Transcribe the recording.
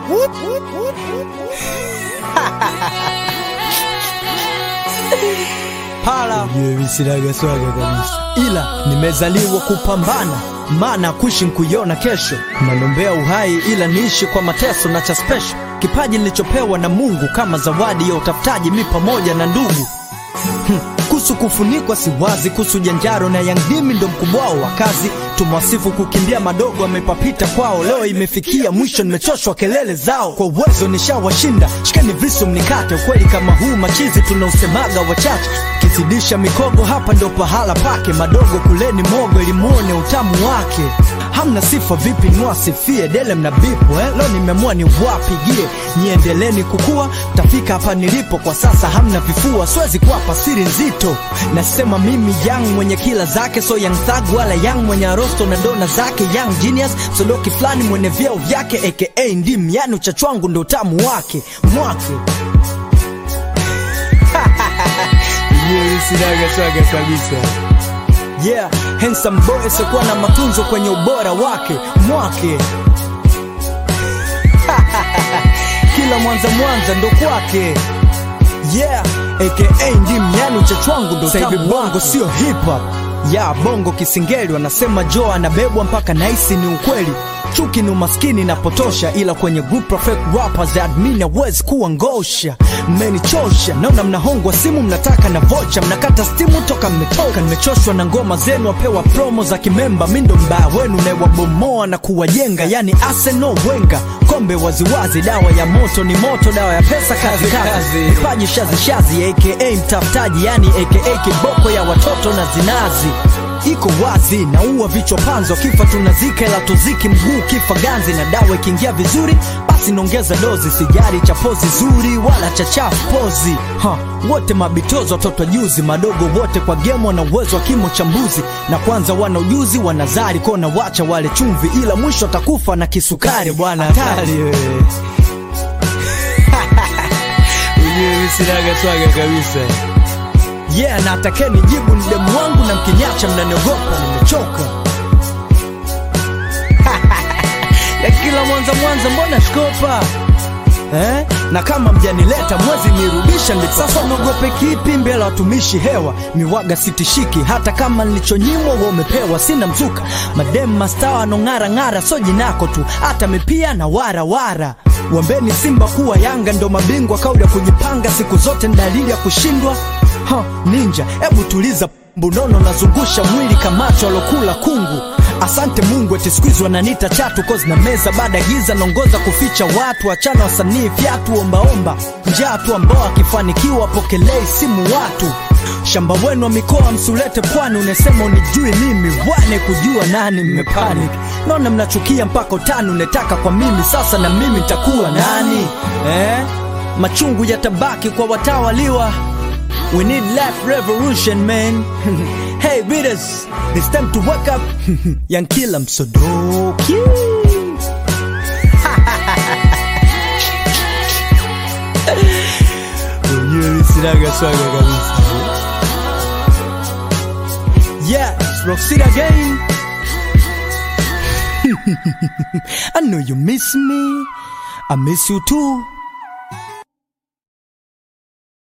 Pala Mwenyewe sinaga swaga kabisa. ila nimezaliwa kupambana, maana kuishi nkuiona kesho. Nalombea uhai ila niishi kwa mateso na cha special, kipaji nilichopewa na Mungu kama zawadi ya utafutaji, mi pamoja na ndugu Hmm, kuhusu kufunikwa si wazi, kuhusu janjaro na yangdimi ndo mkubwa wao wa kazi. Tumwasifu kukimbia madogo amepapita kwao, leo imefikia mwisho, nimechoshwa kelele zao. Kwa uwezo nishawashinda, shikani visu mnikate. Ukweli kama huu machizi tunausemaga wachache, kizidisha mikogo hapa ndo pahala pake. Madogo kuleni mogo ili muone utamu wake. Hamna sifa vipi niwasifie dele mna bipu eh? Leo nimeamua ni wapigie niendeleni kukua, tafika hapa nilipo kwa sasa. Hamna vifua, siwezi kuwapa siri nzito. Nasema mimi young mwenye kila zake, so young thug wala young mwenye arosto na dona zake, young genius sodoki fulani mwenye vyeo vyake, aka ndim, yani uchachu wangu ndo utamu wake mwake Mwenyewe sinaga swaga kabisa. Yeah, handsome boy asiyekuwa na matunzo kwenye ubora wake mwake kila mwanza mwanza ndo kwake yeah aka ndim yani uchachu wangu ndo Sasa hivi tamu bongo sio hip hop ya bongo kisingeli wanasema jo anabebwa mpaka naisi ni ukweli chuki ni umaskini na potosha ila kwenye group of fake rappers admin hawezi kuwa ngosha mmenichosha naona mnahongwa simu mnataka na vocha mnakata stimu toka mmetoka nimechoshwa na ngoma zenu wapewa promo za kimemba mindo mbaya wenu naewabomoa na kuwajenga yani Arsenal Wenga kombe waziwazi dawa ya moto ni moto dawa ya pesa kazi kazi kazi. vipaji shazi shazi aka mtafutaji yani aka kiboko ya watoto na zinazi iko wazi naua vichwa panzo kifa tunazika ila tuziki mguu kifa ganzi na dawa ikiingia vizuri basi naongeza dozi sijari cha pozi zuri wala cha chafu pozi ha, wote mabitozo watoto juzi madogo wote kwa gemo wana uwezo wa kimo cha mbuzi na kwanza wana ujuzi wanazari kona wacha wale chumvi ila mwisho atakufa na kisukari bwana hatari wewe. Mwenyewe sinaga swaga kabisa. yeah na atakeni jibu ni demu wangu na mkinyacha mnaniogopa nimechoka ya kila mwanza mwanza mbona shkopa Eh? na kama mjanileta mwezi nirudisha ndipo sasa mwogope kipi mbele ya watumishi hewa miwaga sitishiki hata kama nilichonyimwa wa umepewa sina mzuka madem mastawa anong'ara ng'ara so jinako tu hata mipia na wara wara wambeni simba kuwa yanga ndo mabingwa kauli ya kujipanga siku zote ni dalili ya kushindwa ha, ninja hebu tuliza mbunono nazungusha mwili kamacho alokula kungu asante mungu eti skuizi wananita chatu kozi na meza baada ya giza naongoza kuficha watu achana wasanii fyatu ombaomba njaa tu ambao akifanikiwa pokelei simu watu shamba wenu wa mikoa msulete pwani unasema unijui mimi wane kujua nani mmepanic naona mnachukia mpaka utani unetaka kwa mimi sasa na mimi nitakuwa nani eh? machungu yatabaki kwa watawaliwa We need life revolution, man. hey, readers, it's time to wake up. Young Killer Msodoki. Mwenyewe sinaga swaga kabisa. Yeah, it's Roxy again. I know you miss me. I miss you too.